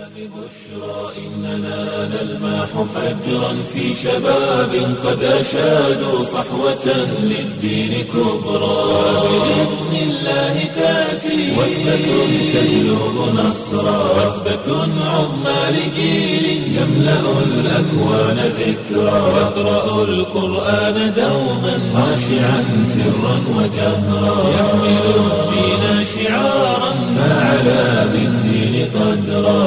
إننا نلمح فجرا في شباب قد أشادوا صحوة للدين كبرى بإذن الله تأتي وثبة تهلب نصرا وثبة عظمى لجيل يملأ الأكوان ذكرا يقرأ القرآن دوما خاشعا سرا وجهرا يحمل الدين شعارا فعلى بالدين قدرا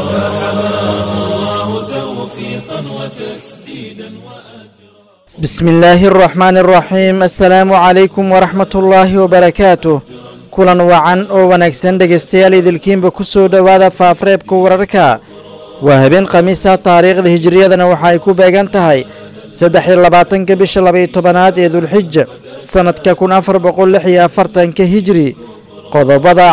فحماه الله توفيقا وتسديدا وأجرا بسم الله الرحمن الرحيم السلaamu calaykum waraxmat ullaahi wabarakaatuh kulan wacan oo wanaagsan dhegaystayaal idilkiinba ku soo dhowaada faafreebka wararka waa habeen khamiisa taariikhda hijiriyadana waxa ay ku beegan tahay saddex iyo labaatanka bisha labaiyo tobanaad ee dulxija sannadka kun afar boqol lix iyo afartanka hijri qodobada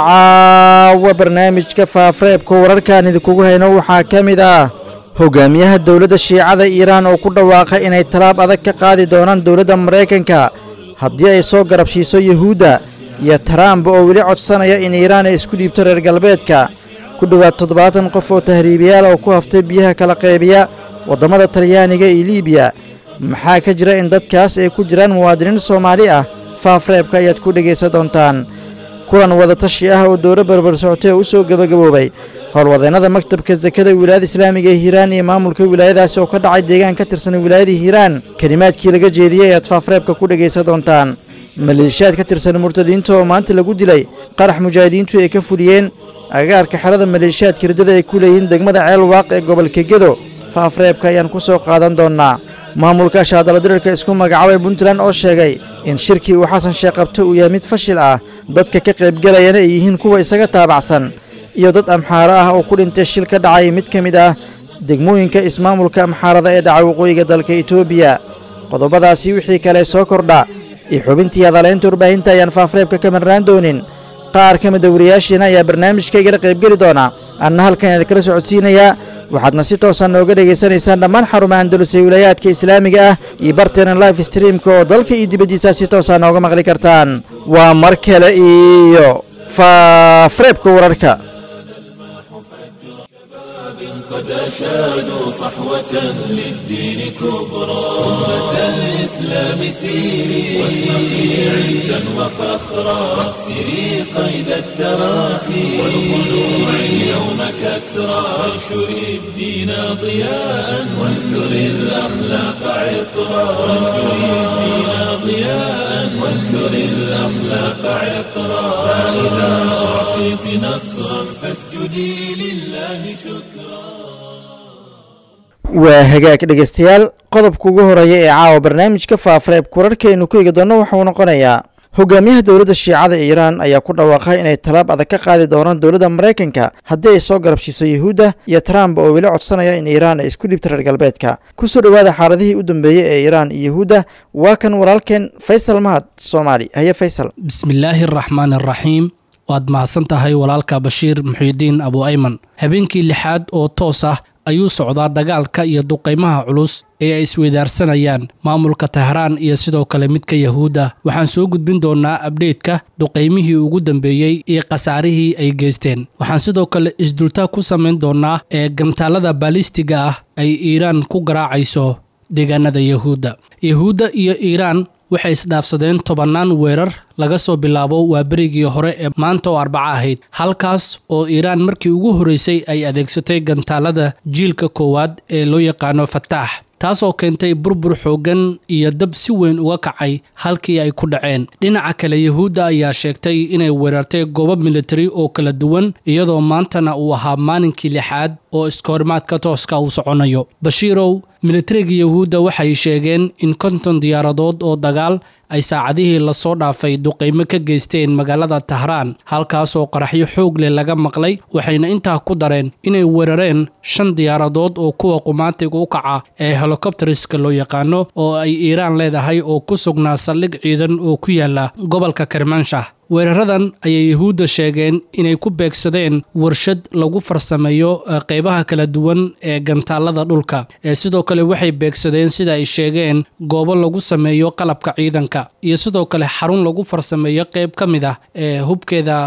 caawa barnaamijka faafreebka wararkaan idinkugu hayno waxaa ka mid ah hogaamiyaha dowladda shiicada iiraan oo ku dhawaaqay inay talaab adag ka qaadi doonaan dowladda maraykanka haddii ay soo garabshiiso yuhuudda iyo taraamba oo weli codsanaya in iiraan ay isku dhiibto reer galbeedka ku dhowaad toddobaatan qof oo tahriibiyaal oo ku haftay biyaha kala qaybiya waddamada talyaaniga iyo liibiya maxaa ka jira in dadkaas ay ku jiraan muwaadiniin soomaali ah faafreebka ayaad ku dhegaysan doontaan kulan wadatashi ah oo dowlo barbar socotay oo u soo gebagaboobay howlwadeennada maktabka sakada wilaayada islaamiga ee hiiraan iyo maamulka wilaayadaasi oo ka dhacay deegaan ka tirsan wilaayada hiiraan kelimaadkii laga jeediyey ayaad faafreebka ku dhegaysan doontaan maleeshiyaad ka tirsan murtadiinta oo maanta lagu dilay qarax mujaahidiintu ay ka fuliyeen agaarka xerada maleeshiyaadka hirdada ay ku leeyihiin degmada ceel waaq ee gobolka gedo faafreebka ayaan ku soo qaadan doonnaa maamulka shaadalodirirka isku magacaabay puntland oo sheegay in shirkii uu xasan sheekh qabto uu yahay mid fashil ah dadka ka qaybgelayana ay yihiin kuwa isaga taabacsan iyo dad amxaaro ah oo ku dhintay shil ka dhacay mid ka mid ah degmooyinka ismaamulka amxaarada ee dhaca waqooyiga dalka etoobiya qodobadaasi wixii kale soo kordha iyo xubintii hadaleynta warbaahinta ayaan faafreebka ka marnaan doonin qaar ka mida wariyaashiina ayaa barnaamijka igala qaybgeli doona anna halkan idinkala socodsiinayaa waxaadna si toosan nooga dhegaysanaysaan dhammaan xarumaha andalus ee wilaayaadka islaamiga ah iyo barteena life streamka oo dalka iyo dibaddiisa si toosa nooga maqli kartaan waa mar kale iyo faafreebka wararka قد أشادوا صحوة للدين كبرى أمة الإسلام سيري واشرقي عزا وفخرا واكسري قيد التراخي والخلوع اليوم كسرى وانشري الدين ضياء وانثري الأخلاق عطرا وانشري الدين ضياء وانثري الأخلاق عطرا فإذا أعطيت نصرا فاسجدي لله شكرا waa hagaag dhegaystayaal qodobka ugu horeeya ee caawa barnaamijka faafreebka wararkaaynu ku eegi doonno waxauu noqonayaa hogaamiyaha dowladda shiicada iiraan ayaa ku dhawaaqay inay talaab adag ka qaadi doonaan dowladda maraykanka haddii ay soo garabsiiso yuhuudda iyo trump oo weli codsanaya in iiraan ay isku dhibto reer galbeedka kusoo dhowaada xaaladihii u dambeeyey ee iiraan iyo yuhuudda waa kan walaalkeen faysal mahad soomaali haye faysal bismillaahi araxmaan araxiim waad mahadsan tahay walaalka bashiir muxiidiin abu ayman habeenkii lixaad oo toos ah ayuu socdaa dagaalka iyo duqaymaha culus ee ay isweydaarsanayaan maamulka tahraan iyo sidoo kale midka yahuudda waxaan soo gudbin doonnaa abdheytka duqaymihii ugu dambeeyey iyo khasaarihii ay geysteen waxaan sidoo kale isdultaa ku samayn doonnaa ee gantaalada baalistiga ah ay iiraan ku garaacayso deegaanada yahuudda yahuudda iyo iiraan waxay isdhaafsadeen tobannaan weerar laga soo bilaabo waa berigii hore ee maanta oo arbaco ahayd halkaas oo iiraan markii ugu horreysay ay adeegsatay gantaalada jiilka koowaad ee loo yaqaano fataax taasoo keentay burbur xooggan iyo dab si weyn uga kacay halkii ay ku dhaceen dhinaca kale yahuudda ayaa sheegtay inay weerartay goobo militari oo kala duwan iyadoo maantana uu ahaa maalinkii lixaad oo iskahorimaadka tooska uu soconayo bashiirow militariga yahuudda waxay sheegeen in konton diyaaradood oo dagaal ay saacadihii lasoo dhaafay duqaymo ka geysteen magaalada tahraan halkaasoo qaraxyo xoog leh laga maqlay waxayna intaa ku dareen inay weerareen shan diyaaradood oo kuwa qumaatiga u kaca ee helikobteriska loo yaqaano oo ay iiraan leedahay oo ku sugnaa saldhig ciidan oo ku yaala gobolka kermanshah weeraradan ayay yahuudda sheegeen inay ku beegsadeen warshad lagu farsameeyo qeybaha kala duwan ee gantaalada dhulka ee sidoo kale waxay beegsadeen sida ay sheegeen goobo lagu sameeyo qalabka ciidanka iyo sidoo kale xarun lagu farsameeyo qeyb ka mid ah ee hubkeeda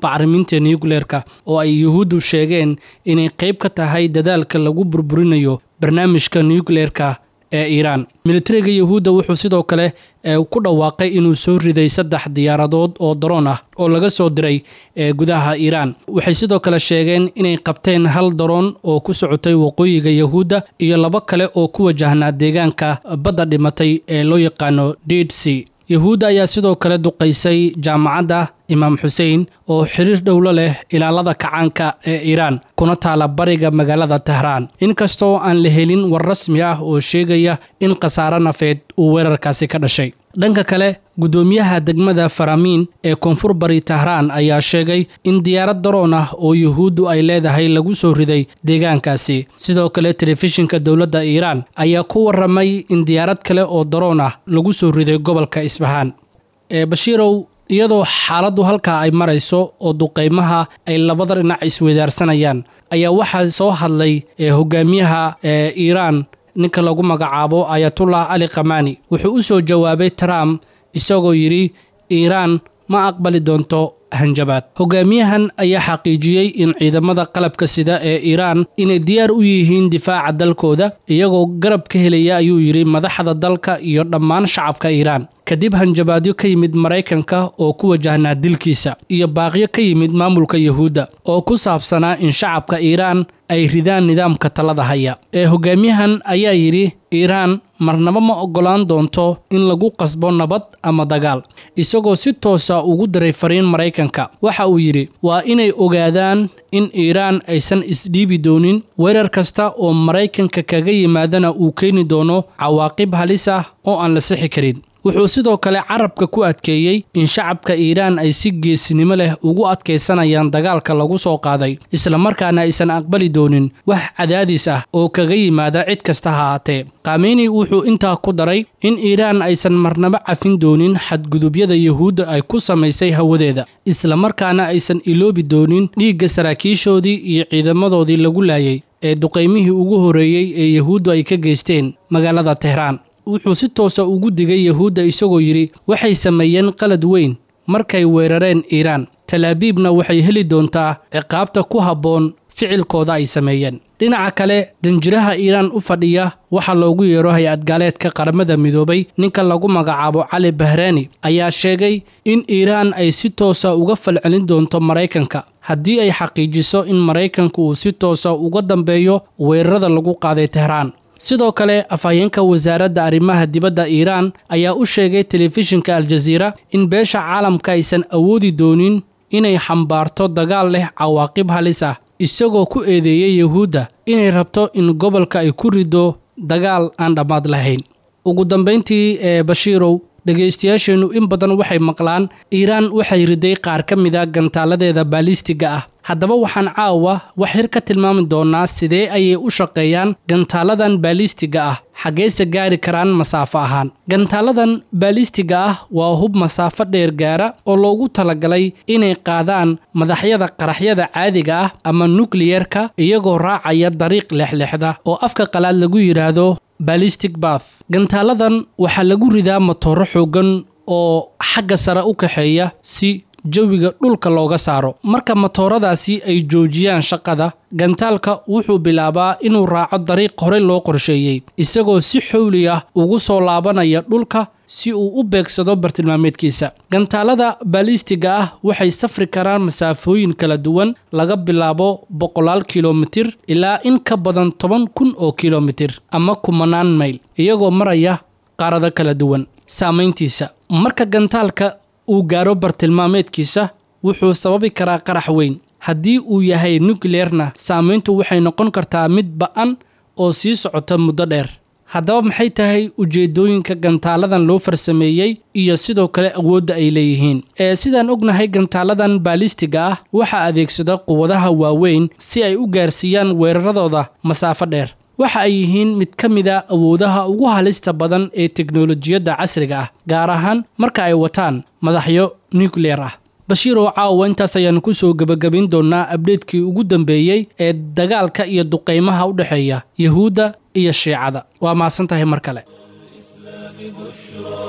bacriminta nucleerka oo ay yuhuuddu sheegeen inay qayb ka tahay dadaalka lagu burburinayo barnaamijka nucleerka ee iiraan militariga yuhuudda wuxuu sidoo kale ku dhawaaqay inuu soo riday saddex diyaaradood oo daroon ah oo laga soo diray gudaha iiraan waxay sidoo kale sheegeen inay qabteen hal daroon oo ku socotay waqooyiga yuhuudda iyo labo kale oo ku wajahnaa deegaanka badda dhimatay ee loo yaqaano did c yuhuudda ayaa sidoo kale duqaysay jaamacadda imaam xuseen oo xiriir dhowlo leh ilaalada kacaanka ee iiraan kuna taala bariga magaalada tehraan inkastoo aan la helin war rasmi ah oo sheegaya in khasaare nafeed uu weerarkaasi ka dhashay dhanka kale guddoomiyaha degmada faramiin ee koonfur bari tehraan ayaa sheegay in diyaarad daroon ah oo yuhuuddu ay leedahay lagu soo riday deegaankaasi sidoo kale telefishinka dowladda iiraan ayaa ku waramay in diyaarad kale oo daroon ah lagu soo riday gobolka isfahaan ee bashiirow iyadoo xaaladdu halkaa ay marayso oo duqaymaha ay labada dhinac isweydaarsanayaan ayaa waxaa soo hadlay hogaamiyaha ee iiraan ninka lagu magacaabo ayatullah ali kamani wuxuu u soo jawaabay trump isagoo yidhi iiraan ma aqbali doonto hanjabaad hogaamiyahan ayaa xaqiijiyey in ciidamada qalabka sida ee iiraan inay diyaar u yihiin difaaca dalkooda iyagoo garab ka helaya ayuu yidhi madaxda dalka iyo dhammaan shacabka iiraan kadib hanjabaadyo ka yimid maraykanka oo ku wajahnaa dilkiisa iyo baaqyo ka yimid maamulka yuhuudda oo ku saabsanaa in shacabka iiraan ay ridaan nidaamka talada haya ee hogaamiyahan ayaa yidhi iiraan marnaba ma oggolaan doonto in lagu qasbo nabad ama dagaal isagoo si toosa ugu diray fariin maraykanka waxa uu yidhi waa inay ogaadaan in iiraan aysan isdhiibi doonin weerar kasta oo maraykanka kaga yimaadana uu keeni doono cawaaqib halis ah oo aan la sixi karin wuxuu sidoo kale carabka ku adkeeyey in shacabka iiraan ay si geesinimo leh ugu adkaysanayaan dagaalka lagu soo qaaday islamarkaana aysan aqbali doonin wax cadaadis ah oo kaga yimaada cid kasta ha haatee kameni wuxuu intaa ku daray in iiraan aysan marnaba cafin doonin xadgudubyada yuhuudda ay ku samaysay hawadeeda islamarkaana aysan iloobi doonin dhiigga saraakiishoodii iyo ciidamadoodii lagu laayay ee duqaymihii ugu horreeyey ee yuhuuddu ay ka geysteen magaalada tehraan wuxuu si toosa ugu digay yuhuudda isagoo yidhi waxay sameeyeen qalad weyn markay weerareen iiraan talaabiibna waxay heli doontaa ciqaabta ku habboon ficilkooda ay sameeyeen dhinaca kale danjiraha iiraan u fadhiya waxaa loogu yeero hay-ad gaaleedka qaramada midoobay ninka lagu magacaabo cali bahraani ayaa sheegay in iiraan ay si toosa uga falcelin doonto maraykanka haddii ay xaqiijiso in maraykanka uu si toosa uga dambeeyo weerarada lagu qaaday tehraan sidoo kale afhayeenka wasaaradda arrimaha dibadda iiraan ayaa u sheegay telefishinka aljaziira in beesha caalamka aysan awoodi doonin inay xambaarto dagaal leh cawaaqib halis ah isagoo ku eedeeyey yuhuudda inay rabto in gobolka ay ku rido dagaal aan dhammaad lahayn ugu dambayntii ee bashiirow dhegaystayaasheennu in badan waxay maqlaan iiraan waxay riday qaar ka mida gantaaladeeda baalistiga ah haddaba waxaan caawa wax yar ka tilmaami doonnaa sidee ayay u shaqeeyaan gantaaladan baalistiga ah xaggeese gaari karaan masaafo ahaan gantaaladan baalistiga ah waa hub masaafo dheer gaara oo loogu talagalay inay qaadaan madaxyada qaraxyada caadiga ah ama nukliyerka iyagoo raacaya dariiq leexleexda oo afka qalaad lagu yidhaahdo balistic bath gantaaladan waxaa lagu ridaa matooro xooggan oo xagga sare u kaxeeya si jawiga dhulka looga saaro marka matooradaasi ay joojiyaan shaqada gantaalka wuxuu bilaabaa inuu raaco dariiq horey loo qorsheeyey isagoo si xowli ah ugu soo laabanaya dhulka si uu u beegsado bartilmaameedkiisa gantaalada baalistiga ah waxay safri karaan masaafooyin kala duwan laga bilaabo boqolaal kilomitir ilaa in ka badan toban kun oo kilomitir ama kumanaan mayl iyagoo maraya qaarado kala duwan saamayntiisa marka gantaalka uu gaaro bartilmaameedkiisa wuxuu sababi karaa qarax weyn haddii uu yahay nukleerna saamayntu waxay noqon kartaa mid ba'an oo sii socota muddo dheer haddaba maxay tahay ujeeddooyinka gantaaladan loo farsameeyey iyo sidoo kale awoodda ay leeyihiin ee sidaan ognahay gantaaladan baalistiga ah waxaa adeegsada quwadaha waaweyn si ay u gaarsiiyaan weeraradooda masaafo dheer waxa ay yihiin mid ka mida awoodaha ugu halista badan ee teknolojiyadda casriga ah gaar ahaan marka ay wataan madaxyo nukleer ah bashiirow caawa intaas ayaanu ku soo gebagabin doonnaa abdheedkii ugu dambeeyey ee dagaalka iyo duqaymaha u dhexeeya yuhuudda iyo shiicada waa mahadsan tahay mar kale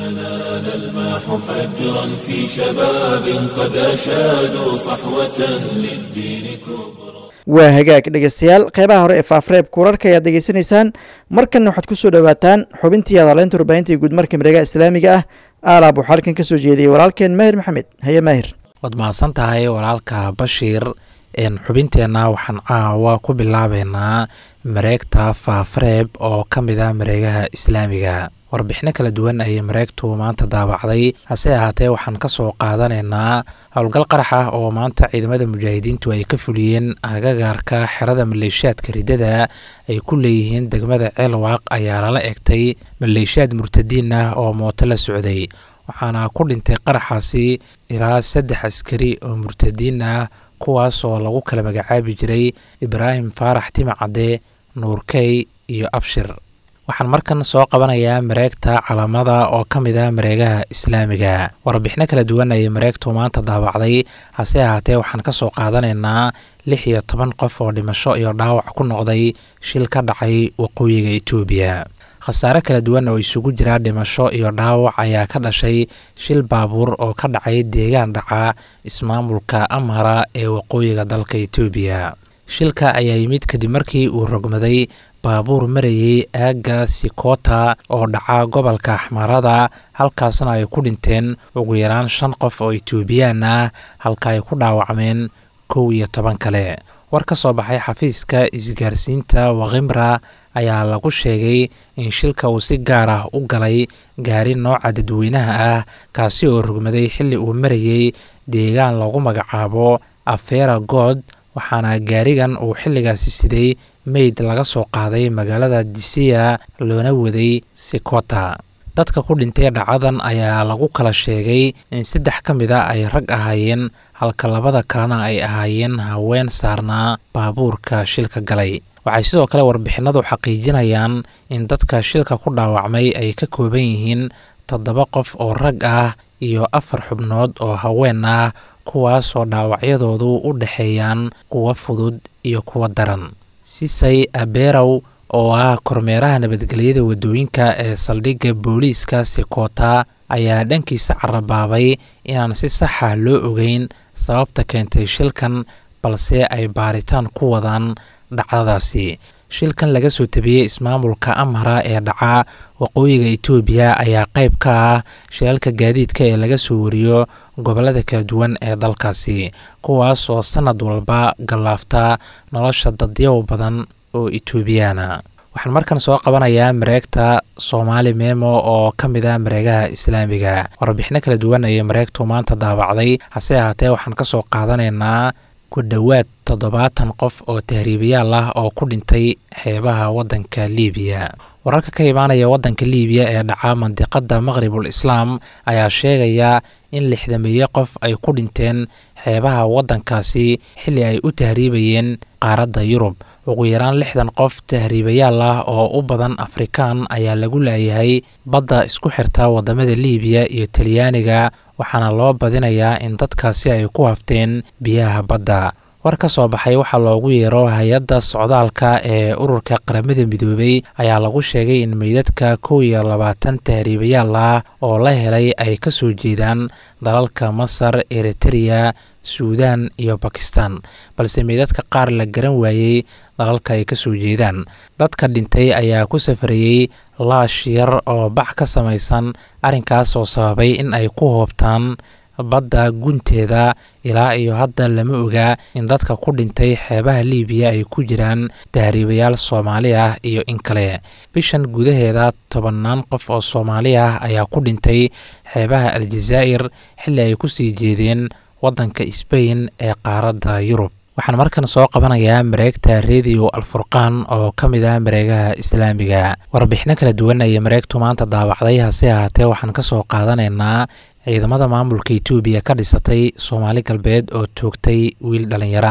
إننا نلمح فجرا في شباب قد أشادوا صحوة للدين كبرى waa hagaag dhegeystayaal qeybaha hore ee faafreebka wararka ayaad degeysanaysaan markanna waxaad ku soo dhowaataan xubintii adaleynta warbaahinta iyo guudmarka mareegaha islaamiga ah aalaab waxaa halkan ka soo jeediyey walaalkeen maahir maxamed haye maahir waad mahadsan tahay walaalka bashiir xubinteenna waxaan caawa ku bilaabeynaa mareegta faafreeb oo ka mid ah mareegaha islaamiga warbixino kala duwan ayay mareegtu maanta daabacday hase ahaatee waxaan ka soo qaadanaynaa howlgal qarax ah oo maanta ciidamada mujaahidiintu ay ka fuliyeen agagaarka xerada maleeshiyaadka riddada ay ku leeyihiin degmada ceelwaaq ayaa lala egtay maleeshiyaad murtadiin ah oo mooto la socday waxaana ku dhintay qaraxaasi ilaa saddex askari oo murtadiin ah kuwaas oo lagu kala magacaabi jiray ibraahim faarax timacadde nuurkey iyo abshir waxaan markan soo qabanayaa mareegta calamada oo ka mid ah mareegaha islaamiga warbixino kala duwan ayay mareegtu maanta daabacday hase ahaatee waxaan ka soo qaadanaynaa lix iyo toban qof oo dhimasho iyo dhaawac ku noqday shil ka dhacay waqooyiga etoobiya khasaare kala duwan oo isugu jira dhimasho iyo dhaawac ayaa ka dhashay shil baabuur oo ka dhacay deegaan dhaca ismaamulka amhara ee waqooyiga dalka etoobiya shilka ayaa yimid kadib markii uu rogmaday baabuur marayey aagga sikota oo dhaca gobolka axmarada halkaasna ay ku dhinteen ugu yaraan shan qof oo etoobiyaan ah halka ay ku dhaawacmeen kow iyo toban kale war ka soo baxay xafiiska isgaarsiinta wakhimra ayaa lagu sheegay in shilka uu si gaar ah u galay gaari nooca dadweynaha ah kaasi oo rogmaday xilli uu marayey deegaan lagu magacaabo afera good waxaana gaarigan uu xilligaasi siday meyd laga soo qaaday magaalada disiya loona waday sikota dadka ku dhintay dhacadan ayaa lagu kala sheegay in saddex ka mid a ay rag ahaayeen halka labada kalena ay ahaayeen haween saarnaa baabuurka shilka galay waxay sidoo kale warbixinadu xaqiijinayaan in dadka shilka ku dhaawacmay ay ka kooban yihiin toddoba qof oo rag ah iyo afar xubnood oo haween ah kuwaasoo dhaawacyadoodu u dhexeeyaan kuwa fudud iyo kuwa daran sisay aberow oo ah kormeeraha nabadgelyada waddooyinka ee saldhigga booliiska sikota ayaa dhankiisa carabaabay inaan si saxa loo ogeyn sababta keentay shilkan balse ay baaritaan ku wadaan dhacdadaasi shilkan laga soo tabiyey ismaamulka amhara ee dhaca waqooyiga etoobiya ayaa qayb ka ah shilalka gaadiidka ee laga soo wariyo gobollada kala duwan ee dalkaasi kuwaas oo sannad walba gallaafta nolosha dadyaw badan oo etoobiyaana waxaan markan soo qabanayaa mareegta soomaali memo oo ka mid ah mareegaha islaamiga warbixino kala duwan ayay mareegtu maanta daabacday hase ahaatee waxaan ka soo qaadanaynaa ku dhowaad toddobaatan qof oo tahriibayaal ah oo ku dhintay xeebaha waddanka liibiya wararka ka imaanaya waddanka liibiya ee dhaca mandiqadda maqhribul islaam ayaa sheegaya in lixdameeye qof ay ku dhinteen xeebaha waddankaasi xilli ay u tahriibayeen qaaradda yurub ugu yaraan lixdan qof tahriibayaal ah oo u badan afrikaan ayaa lagu laayahay badda isku xirta waddamada liibiya iyo talyaaniga waxaana loo badinayaa in dadkaasi ay ku hafteen biyaha badda war ka soo baxay waxaa loogu yeero hay-adda socdaalka ee ururka qaramada midoobay ayaa lagu sheegay in meydadka kow iyo labaatan tahriibayaal ah oo la helay ay ka soo jeedaan dalalka masar eritereya suudan iyo bakistan balse meydadka qaar la garan waayey dalalka ay ka soo jeedaan dadka dhintay ayaa ku safarayey laash yar oo bac ka samaysan arrinkaas oo sababay in ay ku hoobtaan badda gunteeda ilaa iyo hadda lama ogaa in dadka ku dhintay xeebaha liibiya ay ku jiraan tahriibayaal soomaali ah iyo in kale bishan gudaheeda tobannaan qof oo soomaali ah ayaa ku dhintay xeebaha aljazaa'ir xilli ay ku sii jeedeen waddanka sbain ee qaaradda yurub waxaan markan soo qabanayaa mareegta rediyo alfurqaan oo ka mid ah mareegaha islaamiga warbixino kala duwan ayay mareegtu maanta daawacday hase ahaatee waxaan ka soo qaadanaynaa ciidamada maamulka etoobiya ka dhisatay soomaali galbeed oo toogtay wiil dhallinyaro ah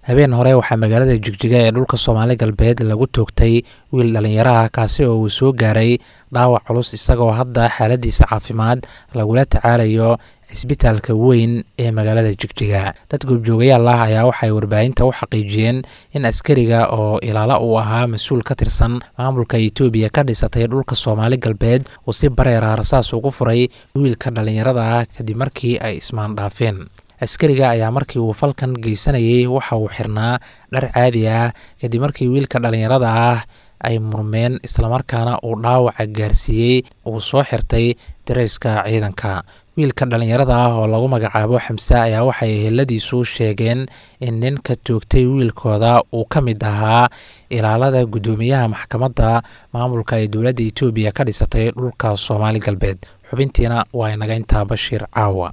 habeen hore waxaa magaalada jigjiga ee dhulka soomaali galbeed lagu toogtay wiil dhallinyaraha kaasi oo uu soo gaaray dhaawac culus isagoo hadda xaaladiisa caafimaad lagula tacaalayo cisbitaalka weyn ee magaalada jigjiga dad goobjoogayaal ah ayaa waxay warbaahinta u xaqiijiyeen in askariga oo ilaalo uu ahaa mas-uul ka tirsan maamulka etoobiya ka dhisatay dhulka soomaali galbeed uu si bareera rasaas ugu furay wiilka dhallinyarada ah kadib markii ay ismaandhaafeen askariga ayaa markii uu falkan geysanayay waxa uu xirnaa dhar caadi ah kadib markii wiilka dhallinyarada ah ay murmeen islamarkaana uu dhaawaca gaarsiiyey uu soo xirtay dareyska ciidanka wiilka dhallinyarada ah oo lagu magacaabo xamse ayaa waxay eheladiisu sheegeen in ninka toogtay wiilkooda uu ka mid ahaa ilaalada guddoomiyaha maxkamadda maamulka ee dowladda etoobiya ka dhisatay dhulka soomaali galbeed xubintiina waa inaga intaa bashiir caawa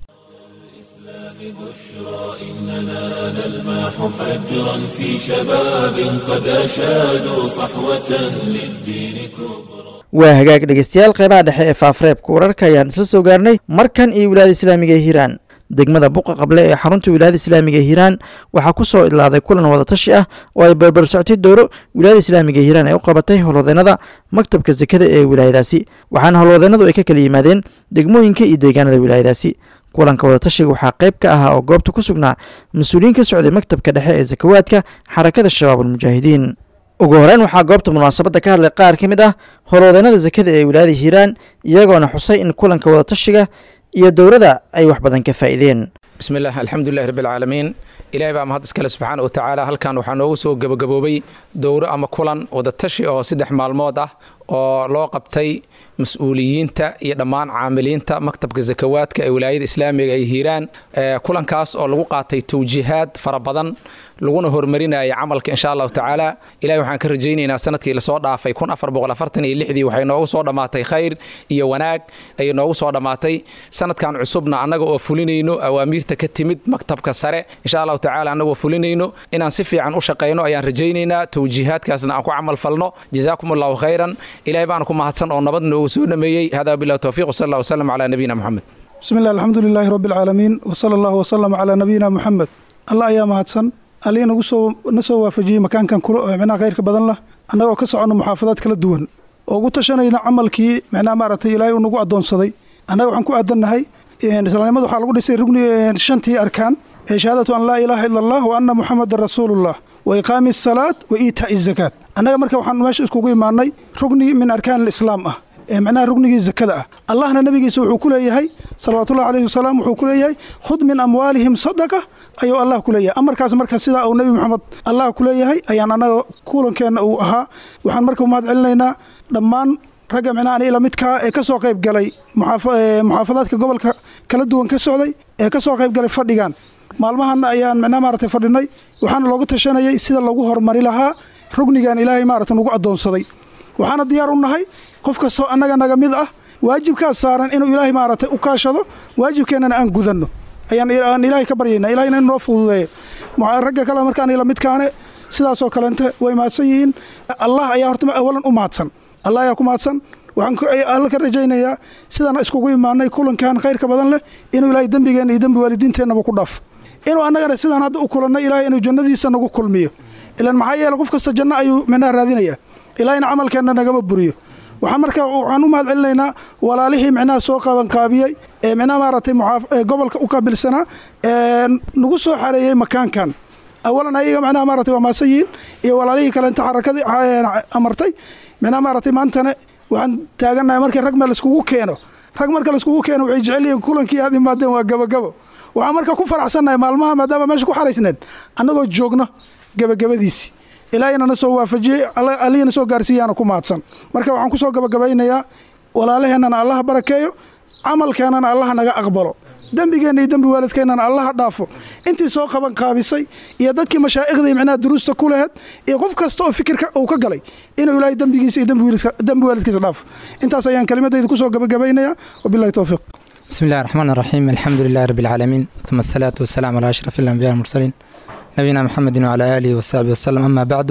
بشرى إننا نلمح فجرا في شباب قد أشادوا صحوة للدين كبرى waa hagaag dhegeystayaal qeybaha dhexe ee faafreebka wararka ayaan isla soo gaarnay markan iyo wilaayada islaamiga ee hiiraan degmada buqa qable ee xarunta wilaayada islaamiga ee hiiraan waxaa ku soo idlaaday kulan wadatashi ah oo ay barbar soctay dowro wilaayada islaamiga ee hiiraan ay u qabatay howlwadeenada maktabka sekada ee wilaayadaasi waxaana howlwadeenadu ay ka kala yimaadeen degmooyinka iyo deegaanada wilaayadaasi kulanka wadatashiga waxaa qayb ka ahaa oo goobta ku sugnaa mas-uuliyiin ka socday maktabka dhexe ee sakawaadka xarakada shabaabulmujaahidiin ugu horeyn waxaa goobta munaasabadda ka hadlay qaar ka mid ah howlwadeenada sekada ee wilaayada hiiraan iyagoona xusay in kulanka wadatashiga iyo dowladda ay wax badan ka faa'iideen bismi illah alxamdulilahi rabbialcaalamiin ilaahay baa mahad iskale subxaana wa tacaala halkan waxaa noogu soo gebagaboobay dowro ama kulan wadatashi oo saddex maalmood ah oo loo qabtay mas-uuliyiinta iyo dhammaan caamiliinta maktabka sakawaadka ee wilaayada islaamiga ay hiiraan kulankaas oo lagu qaatay tawjiihaad fara badan laguna horumarinaya camalka insha allahu tacaala ilahay waxaan ka rajaynaynaa sanadkii lasoo dhaafay kun afar boqol afartan iyo lixdii waxay noogu soo dhammaatay khayr iyo wanaag ayay noogu soo dhammaatay sanadkan cusubna annaga oo fulinayno awaamiirta ka timid maktabka sare insha allahu tacaala annagoo fulinayno inaan si fiican u shaqayno ayaan rajaynaynaa tawjiihaadkaasna aan ku camal falno jazaakum allahu khayran ilahay baana ku mahadsan oo nabad noogu soo dhameeyey hada billahi towfiiq wsal allah wasalam calaa nabiyina moxamed bismi illah alxamdu lilaahi rabbi alcaalamiin wsala allahu wasalam calaa nabiyina moxamed allah ayaa mahadsan allii nagu soo na soo waafajiyey makaankan micnaha khayrka badan lah annagoo ka soconno muxaafadaad kala duwan oo ugu tashanayna camalkii micnaha maaragtay ilaahay uu nagu addoonsaday annaga waxaan ku aadannahay islaamnimada waxaa lagu dhisay rugni shantii arkaan ee shahaadatu an laa ilaaha ila allah wa anna muxamadan rasuulullah wa iqaami asalaat wa iitaa'i zakaat annaga marka waxaan meesha iskugu imaanay rugni min arkaan alislaam ah ee macnaha rugnigii zakada ah allahna nabigiisa wuxuu ku leeyahay salawaatullahi alayhi wasalaam wuxuu ku leeyahay khud min amwaalihim sadaqa ayuu allah ku leeyahay amarkaas marka sidaa uu nebi moxamed allah ku leeyahay ayaan annaga kulankeenna uu ahaa waxaan marka umahad celinaynaa dhammaan ragga micnaha ila midkaa ee ka soo qayb galay muxaafadaadka gobolka kala duwan ka socday ee ka soo qayb galay fadhigan maalmahanna ayaan micnaha maaragtay fadhinay waxaana loogu tashanayay sida lagu horumari lahaa rugnigan ilaahay maaragta nagu addoonsaday waxaana diyaar u nahay qof kastoo annaga naga mid ah waajibkaas saaran inuu ilaahay maaragtay u kaashado waajibkeennana aan gudanno ayaan ilaahay ka baryaynaa ilahayna in noo fududeeyo ragga kale markaan ila midkaane sidaasoo kalente way mahadsan yihiin allah ayaa horta awalan u mahadsan allah ayaa ku mahadsan waxaan alla ka rajaynayaa sidaan iskugu imaanay kulankan khayrka badan leh inuu ilaahay dembigeenna iyo dembi waalidiinteennaba ku dhaaf inuu annagana sidaan hadda u kulannay ilaahay inuu jannadiisa nagu kulmiyo ilan maxaa yeele qof kasta janno ayuu micnaha raadinayaa ilaahayna camalkeenna nagama buriyo waxaan marka waxaan u mahad celinaynaa walaalihii micnaha soo qabanqaabiyey ee micnaha maaragtay gobolka u qaabilsanaa ee nagu soo xareeyey makaankan awalan ayaga micnaha maaragtay waa maasan yihiin iyo walaalihii kalenta xarakadii amartay micnaha maaragtay maantana waxaan taagannahay markii rag meel laiskugu keeno rag marka laiskugu keeno waxay jecel yihiin kulankii aad imaadeen waa gabagabo waxaan marka ku faraxsannahay maalmaha maadaama meesha ku xaraysneen annagoo joogno gabagabadiisii ilaahayna na soo waafajiyey allihina soo gaarsiiyaana ku mahadsan marka waxaan ku soo gabagabaynayaa walaalaheennana allaha barakeeyo camalkeennana allaha naga aqbalo dembigeenna iyo dembi waalidkeennana allaha dhaafo intii soo qaban qaabisay iyo dadkii mashaa'ikhday micnaha duruusta ku laheed iyo qof kasta oo fikirka uu ka galay inuu ilaahay dembigiisa iyo dembi waalidkiisa dhaafo intaas ayaan kelimadayda kusoo gabagabaynayaa wabillahi towfiiq بسم الله الرحمن الرحيم الحمد لله رب العالمين ثم الصلاة والسلام على أشرف الأنبياء المرسلين نبينا محمد وعلى آله وصحبه وسلم أما بعد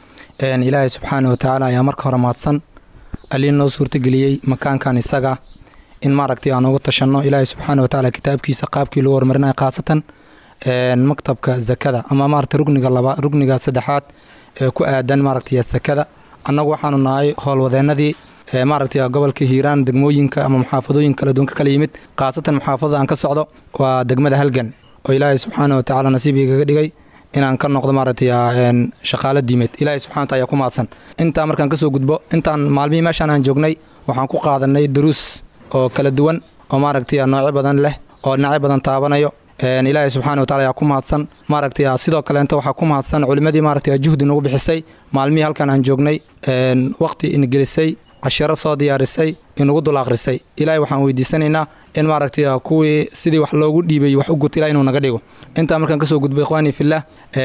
إن إلهي سبحانه وتعالى يا مرك هرماتسن ألين نو سورة قليي مكان كان إساقا إن ماركتي أنا قلت شنو إلهي سبحانه وتعالى كتاب كي سقاب كي لور مرنا قاسة maktabka zakada ama maaragtay rugniga laba rugniga saddexaad ee ku aadan maaragtay sakada annagu waxaanu nahay howlwadeenadii maaragtay gobolka hiiraan degmooyinka ama muxaafadooyin kala duwan ka kala yimid khaasatan muxaafadada aan ka socdo waa degmada halgan oo ilaahay subxaana wa tacaala nasiib igaga dhigay inaan ka noqdo maaragtay shaqaalo diimeed ilaahay subxana wataala ayaa ku mahadsan intaa markaan kasoo gudbo intaan maalmihii meeshaan aan joognay waxaan ku qaadanay duruus oo kala duwan oo maaragtay noocyo badan leh oo dhinacyo badan taabanayo ilaahay subxana watacala ayaa ku mahadsan maaragtay sidoo kaleenta waxaa ku mahadsan culimmadii maaragtay juhdi nagu bixisay maalmihii halkan aan joognay waqti ingelisay cashiro soo diyaarisay inugu dul akhrisay ilaahay waxaan weydiisanaynaa in maaragtay kuwii sidii wax loogu dhiibay wax u guta ilahay inuu naga dhigo intaa markaan kasoo gudbay ikhwaanii fillah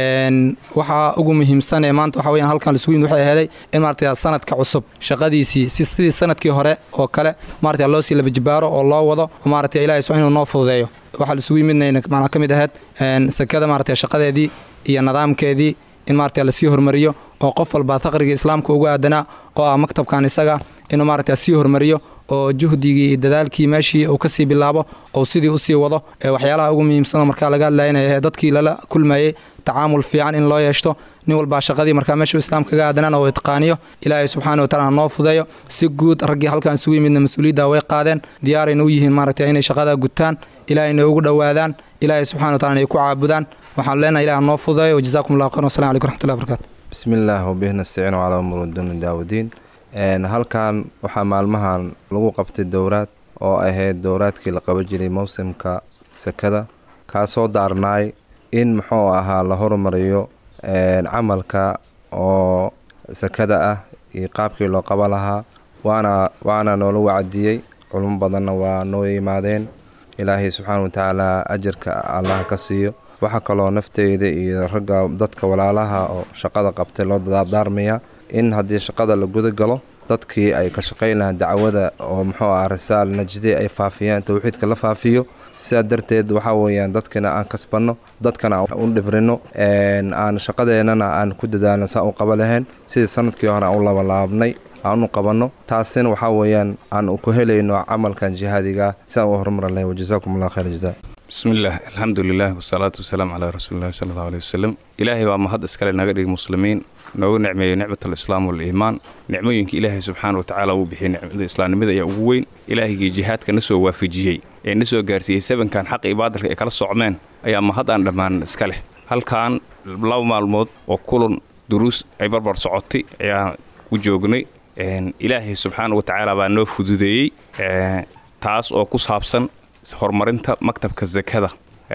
waxaa ugu muhiimsan ee maanta waxa weyan halkan isugu yimid waxay aheeday in maaragtay sanadka cusub shaqadiisii si sidii sanadkii hore oo kale maaragtay loo sii labajibaaro oo loo wado oo maaragtay ilahay subxana inuu noo fududeeyo waxaa isugu yimidna macnaa ka mid ahayd sakada maaragtay shaqadeedii iyo nidaamkeedii in maaragtay lasii hormariyo oo qof walba faqriga islaamka ugu aadanaa oo ah maktabkan isaga inuu maaragtay sii hormariyo oo juhdigii iyo dadaalkii meeshii uu kasii bilaabo oo sidii usii wado waxyaalaha ugu muhiimsan markaa laga hadlaynaya dadkii lala kulmayey tacaamul fiican in loo yeeshto nin walbaa shaqadii markaa meeshuu islaamka kaga aadanaan oo itqaaniyo ilaahay subxaana wa tacala noo fudeeyo si guud raggii halkan isugu yimidna mas-uuliyadda way qaadeen diyaarayna u yihiin maaragtay inay shaqada gutaan ilaahayna ugu dhowaadaan ilaahay subxana wa tacala inay ku caabudaan waxaan leenahay ilaah noo fudeeyo wajazaakum allah khayr wasalam calaykum raxmatullahi barakaatu bismi illaah wabihi nastaciinu calaa umuuri duuni daawudiin halkan waxaa maalmahan lagu qabtay dowraad oo ahayd dowraadkii la qaban jiray mowsimka sakada kaasoo daarnaay in muxuu ahaa la hormariyo camalka oo sakada ah iyo qaabkii loo qaba lahaa waana waana noola wacdiyey culmo badanna waa noo yimaadeen ilaahay subxaana wa tacaala ajarka allah ka siiyo waxaa kaloo nafteyda iyo ragga dadka walaalaha oo shaqada qabtay loo dadaarmaya in haddii shaqada la guda galo dadkii ay ka shaqayn lahaan dacwada oo muxuu ah risaal najdi ay faafiyaan towxiidka la faafiyo sidaa darteed waxaa weeyaan dadkana aan kasbanno dadkana aan u dhibrino aan shaqadeennana aan ku dadaalno saa u qaba lahayn sidii sanadkii hore aan u labalaabnay aan u qabanno taasina waxaa weeyaan aan ku helayno camalkan jihaadiga sidaan u horumar lahayn wajazaakum allah khayr jazaa bismillaah alxamdulilah wasalaatu wasalaamu calaa rasuulillahi sala allahu aleyh wasalam ilaahay baa mahad iskale naga dhigi muslimiin noogu nicmeeyey nicmatalislaam waliimaan nicmooyinka ilaahay subxaana wa tacaala uu bixiyey nicmada islaamnimada ayaa ugu weyn ilaahigii jihaadka na soo waafajiyey ee na soo gaarsiiyey sabankan xaqa iyo baadilka ay kala socmeen ayaa mahad aan dhammaan iska leh halkan laba maalmood oo kulan duruus ay barbar socotay ayaan u joognay ilaahay subxaana wa tacaala baa noo fududeeyey taas oo ku saabsan horumarinta maktabka sakada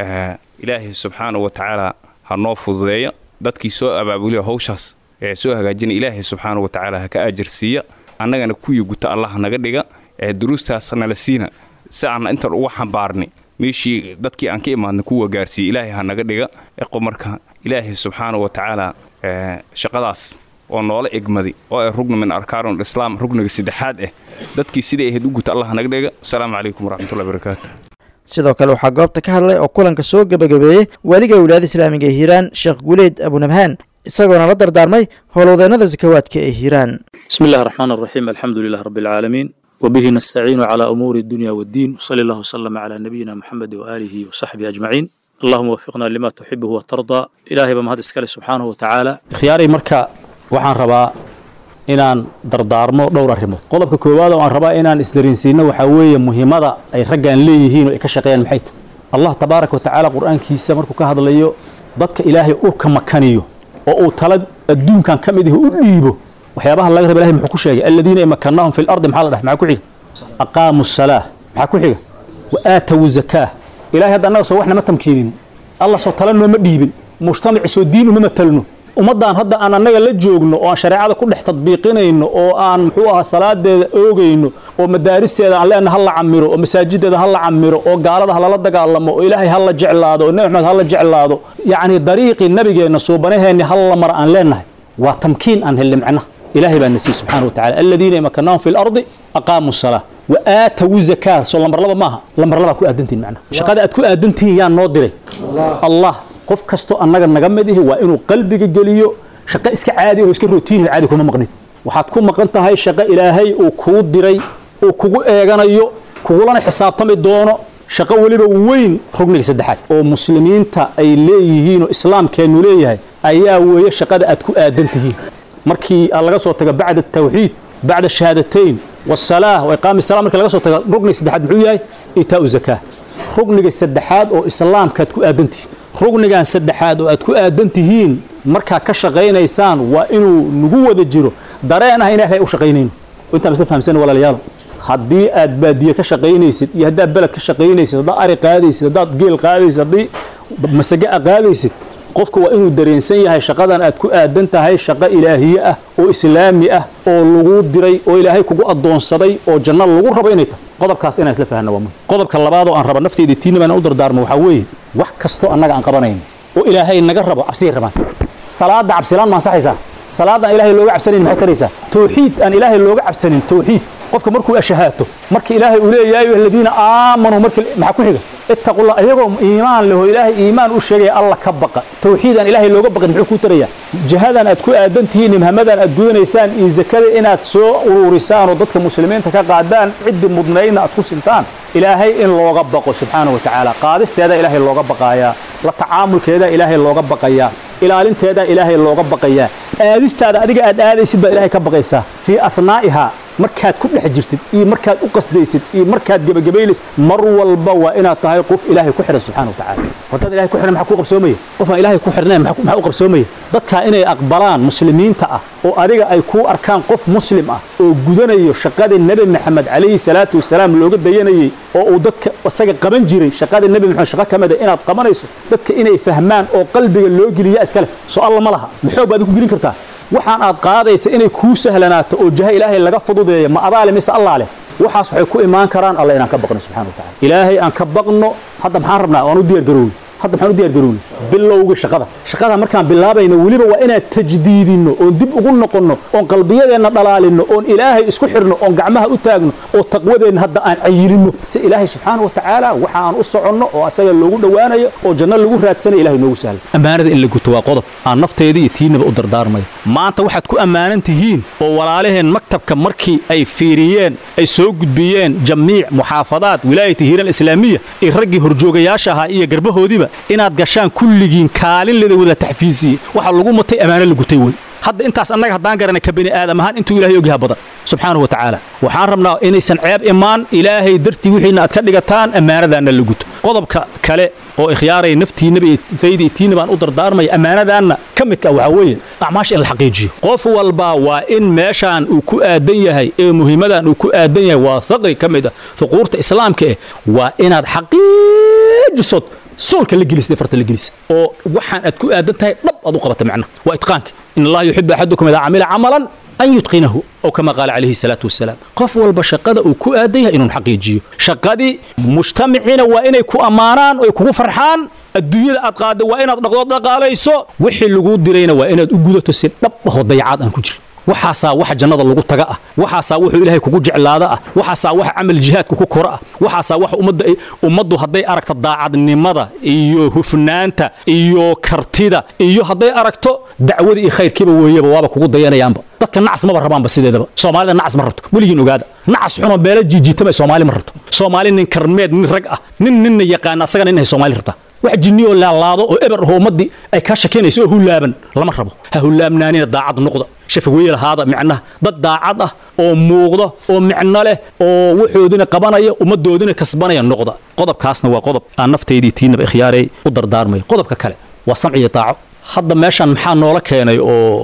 ilaahay subxaana wa tacaala ha noo fududeeya dadkii soo abaabuliya hawshaas ee soo hagaajina ilaahay subxaana wa tacaala ha ka ajarsiiya annagana kuwii guta allah naga dhiga duruustaas nala siina si aan intan uga xambaarni meeshii dadkii aan ka imaadna kuwa gaarsiiya ilaahay ha naga dhiga eqo marka ilaahay subxaana wa tacaala shaqadaas oo noola egmaday oo ay rugni min arkaanul islaam rugniga saddexaad ah dadkii siday ahayd u guta allah naga dhiga asalaamu calaykum waraxmatullahi barakaatu sidoo kale waxaa goobta ka hadlay oo kulanka soo gebagabeeyey waaliga wilaayada islaamiga ee hiiraan sheekh guleyd abunabhaan isagoona la dardaarmay howlwadeennada sakawaadka ee hiiraan بسم الله الرحمن الرحيم الحمد لله رب العالمين وبه نستعين على أمور الدنيا والدين وصلى الله وسلم على نبينا محمد وآله وصحبه أجمعين اللهم وفقنا لما تحبه وترضى إلهي بمهد اسكالي سبحانه وتعالى khiyaarey marka waxaan rabaa inaan dardaarmo dhowr arrimood qodobka koowaad oo aan rabaa inaan isdarinsiino waxaa weeye muhiimada ay raggan leeyihiin oo ay ka shaqeeyaan maxay tahay allah tabaaraka watacaala qur-aankiisa markuu ka hadlayo dadka ilaahay urka makaniyo oo uu tala adduunkan ka mid ihi u dhiibo waxyaabaha laga raba ilahay muxuu ku sheegay aladiina imakannahum fi lardi maxaa la dhahay maxaa ku xiga aqaamu salaa maxaa ku xiga wa aatawu zakaa ilahay hadda annaga soo wax nama tamkiinin allah soo tala nooma dhiibin mujtamaci soo diin uma matalno ummaddan hadda aan annaga la joogno oo aan shareecada ku dhex tadbiiqinayno oo aan muxuu ahaa salaadeeda oogayno oo madaaristeeda aan leenaha ha la camiro oo masaajideeda ha la camiro oo gaalada ha lala dagaalamo oo ilaahay ha la jeclaado oo nebi maxamed ha la jeclaado yacni dariiqii nabigeenna suubanaheenni ha la mara aan leenahay waa tamkiin aan helli macnaha ilaahay baa nasiiyey subxaana wa tacala aladiina imakannahum fi lardi aqaamuu salaa wa aatawu zakaa soo lambar laba maaha lambar labaa ku aadantihin macnaha shaqada aad ku aadantihin yaa noo diray allah qof kastoo annaga naga mid ihi waa inuu qalbiga geliyo shaqo iska caadi oo iska rootiini caadi kuma maqnid waxaad ku maqan tahay shaqo ilaahay uu kuu diray uu kugu eeganayo kugulana xisaabtami doono shaqo weliba weyn rugniga saddexaad oo muslimiinta ay leeyihiin oo islaamkeennu leeyahay ayaa weeye shaqada aad ku aadan tihiin markii laga soo tago bacda tawxiid bacda shahaadatayn wasalaa wa iqaami sala markii laga soo tago rugniga saddexaad muxuu yahay itaau zakaa rugniga saddexaad oo islaamka aad ku aadan tihiin rugnigan saddexaad oo aad ku aadan tihiin markaad ka shaqaynaysaan waa inuu nagu wada jiro dareen ah in ilahay u shaqaynayno intaan isla fahamsan walaalayaal haddii aad baadiye ka shaqaynaysid iyo haddaad beled ka shaqaynaysid haddaad ari qaadaysid haddaad geel qaadaysid haddii masage a qaadaysid qofka waa inuu dareensan yahay shaqadan aad ku aadan tahay shaqo ilaahiye ah oo islaami ah oo lagu diray oo ilaahay kugu addoonsaday oo janno lagu rabo inay tahay qodobkaas inaan isla fahanna waa muhim qodobka labaad oo aan raba nafteyda tiina baan u dardaarmo waxaa weeye wax kastoo annaga aan qabanayno oo ilaahay naga rabo cabsigay rabaan salaada cabsilaan ma ansaxaysaa salaad aan ilaahay looga cabsanayn maxay taraysaa tawxiid aan ilaahay looga cabsanin tawxiid qofka markuu ashahaato marka ilaahay uu leeyahay ayuha aladiina aamanuu marka maxaa ku xiga ittaqullah iyagoo iimaan leho ilaahay iimaan u sheegaya alla ka baqa tawxiid aan ilaahay looga baqin muxuu kuu tarayaa jihadan aad ku aadan tihiin nimhamadan aad gudanaysaan iyo zakada inaad soo ururisaan oo dadka muslimiinta ka qaadaan ciddii mudnaydna aad ku sintaan ilaahay in looga baqo subxaanahu wa tacaala qaadisteeda ilaahay looga baqaayaa la tacaamulkeeda ilaahay looga baqayaa ilaalinteeda ilaahay looga baqayaa aadistaada adiga aad aadaysid baad ilaahay ka baqaysaa fii ahnaa'ihaa markaad ku dhex jirtid iyo markaad u qasdaysid iyo markaad gebagabaylaysid mar walba waa inaad tahay qof ilaahay ku xidhan subxana wa tacala haddaad ilahay ku xidhan maxaa kuu qabsoomaya qofaan ilaahay ku xidhnayn maxaa u qabsoomaya dadkaa inay aqbalaan muslimiinta ah oo adiga ay kuu arkaan qof muslim ah oo gudanayo shaqadii nebi maxamed calayhi salaatu wasalaam looga dayanayey oo uu dadka isaga qaban jiray shaqadii nebi maxamed shaqo ka mida inaad qabanayso dadka inay fahmaan oo qalbiga loo geliya iskale soo alla ma laha maxoog baad ku gelin kartaa waxaan aad qaadaysa inay kuu sahlanaato oo jaha ilaahay laga fududeeya ma adaale mise allaa leh waxaas waxay ku imaan karaan alla inaan ka baqno subxana wa tacala ilaahay aan ka baqno hadda maxaan rabnaa waan u diyaar garowni hadda maxaan u diyaar garowni bilowga shaqada shaqada markaan bilaabayno weliba waa inaan tajdiidinno oon dib ugu noqonno oon qalbiyadeenna dhalaalinno oon ilaahay isku xidhno oon gacmaha u taagno oo taqwadeenna hadda aan cayilinno si ilaahay subxaana wa tacaala waxa aan u soconno oo asaga loogu dhowaanayo oo janno lagu raadsanayo ilahay noogu sahla ammaanada in la guto waa qodob aan nafteyda iyo tiinaba u dardaarmayo maanta waxaad ku ammaanan tihiin oo walaalaheen maktabka markii ay fiiriyeen ay soo gudbiyeen jamiic muxaafadaad wilaayati hiiran islaamiya iyo raggii horjoogayaasha ahaa iyo garbahoodiiba inaad gashaan kulligiin kaalin leda wada taxfiisiye waxaa lagu mutay ammaano la gutay wey hadda intaas annaga haddaan garanay ka bini aadam ahaan intuu ilahay ogyaha badan subxaanahu wa tacaala waxaan rabnaa inaysan ceeb imaan ilaahay dartii wixiina aad ka dhigataan ammaanadaanna la guto qodobka kale oo ikhyaaray naftiinaba iyo fayda iyo tiina baan u dardaarmaya ammaanadaanna ka midka waxaa weeye acmaasha in la xaqiijiyo qof walba waa in meeshaan uu ku aadan yahay ee muhiimadan uu ku aadan yahay waa haqi ka mid ah fuquurta islaamka eh waa inaad xaqiijisod soolka la gelisid ee farta la gelisid oo waxaan aad ku aadan tahay dhab aad u qabata macna waa itqaanka in allaha yuxibu axadukum idaa camila camalan an yutqinahu oo kama qaala calayhi salaatu wasalaam qof walba shaqada uu ku aadan yahay inuu xaqiijiyo shaqadii mujtamiciina waa inay ku ammaanaan oy kugu farxaan adduunyada aad qaadda waa inaad dhaqdood dhaqaalayso wixii laguu dirayna waa inaad u gudato si dhab ahoo dayacaad aan ku jirin waxaasaa waxa jannada lagu taga ah waxaasaa wuxuu ilaahay kugu jeclaada ah waxaasaa waxa camal jihaadka ku kora ah waxaasaa waxa ummadda ummaddu hadday aragto daacadnimada iyo hufnaanta iyo kartida iyo hadday aragto dacwada iyo khayrkiiba weeyaba waaba kugu dayanayaanba dadka nacas maba rabaanba sideedaba soomaalida nacas ma rabto weligiin ogaada nacas xunoo beela jiijiitama soomaali ma rabto soomaali nin karmeed nin rag ah nin ninna yaqaana asagana inay soomaali rabtaa wax jinniyoo laalaado oo eber ahoo ummaddii ay kaa shakinayso oo hulaaban lama rabo ha hulaabnaanina daacad noqda shafaweye lahaada micnaha dad daacad ah oo muuqda oo micno leh oo waxoodina qabanaya ummaddoodina kasbanaya noqda qodobkaasna waa qodob aan naftaydii tiinaba ikhyaarey u dardaarmayo qodobka kale waa samciyo daaco hadda meeshan maxaa noola keenay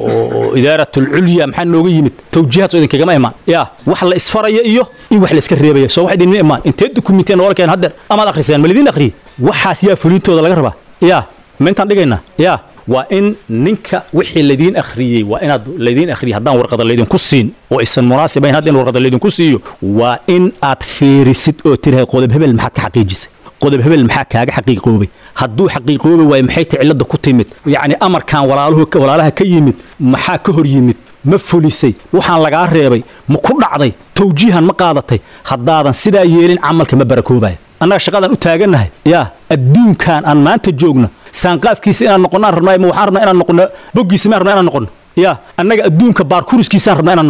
oo idaaratlculya maxaa nooga yimid tawjiihaad soo idinkagama imaan yaa wax la isfaraya iyo in wax la iska reebaya soo wax idinma imaan intee dukumintiya noola keen haddeer amaad akhriseen ma lidiin akhriye waxaas yaa fulintooda laga rabaa yaa ma intaan dhigaynaa yaa waa in ninka wixii laydiin akhriyey waa inaad laydiin akhriyey haddaan warqada laydinku siin oo aysan munaasibayn hadda in warqada laydinku siiyo waa in aad fiirisid oo tirahay qodob hebel maxaad ka xaqiijisay qodob hebel maxaa kaaga xaqiiqoobay hadduu xaqiiqoobi waayo maxay ta cilladda ku timid yacni amarkan walaaluhu walaalaha ka yimid maxaa ka hor yimid ma fulisay waxaan lagaa reebay ma ku dhacday tawjiihan ma qaadatay haddaadan sidaa yeelin camalka ma barakoobayo annaga shaqadan u taagannahay yaa adduunkan aan maanta joogno saanqaafkiisa inaan noqonnaan rabnaa ma waxaan rabnaa inaan noqonno boggiisa maan rabnaa inaan noqonno yaa annaga adduunka baarkuriskiisaan rabnaa inaan noqonno